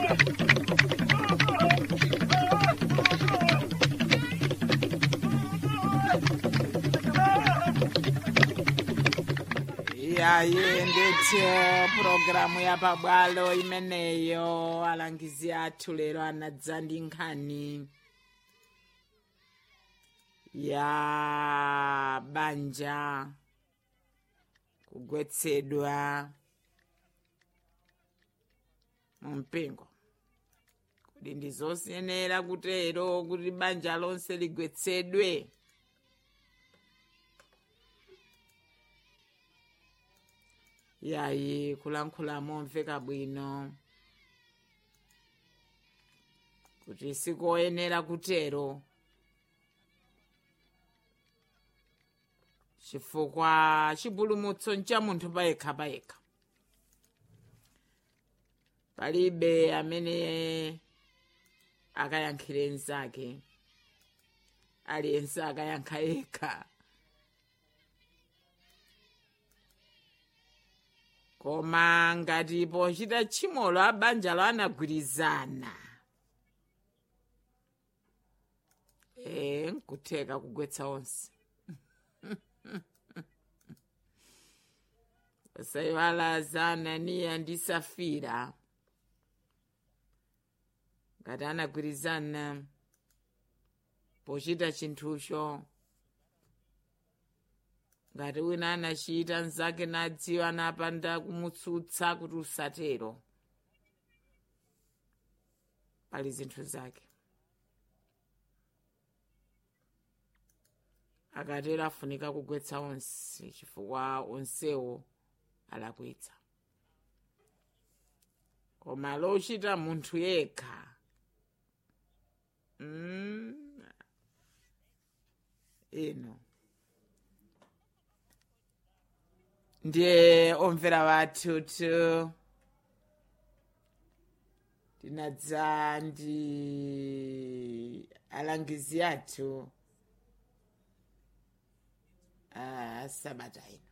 yayi ndithu pulogalamu yapabwalo imeneyo alangizi athu lero anadza ndi nkhani ya banja kugwetsedwa mu mpingo kuti ndizosenera kutero kuti banja lonse ligwetsedwe yayi kulankhula momveka bwino kuti sikoyenera kutero chifukwa chipulumutso ncha munthu payekha payekha palibe amene akayankhire mnzake aliyense akayankha yekha koma ngati pochita tchimolo abanjalo anagwirizana e nkutheka kugwetsa onse pasayiwala za ananiya ndi safira ngati anagwirizana pochita chinthucho ngati wina anachita mnzake nadziwa anapanda kumutsutsa kuti usatero pali zinthu zake akatero afunika kugwetsa onse chifukwa onsewo alakwitsa koma lochita munthu yekha mm. ino ndiye omvera wathu tu tinadza ndi alangizi athu a sabata ino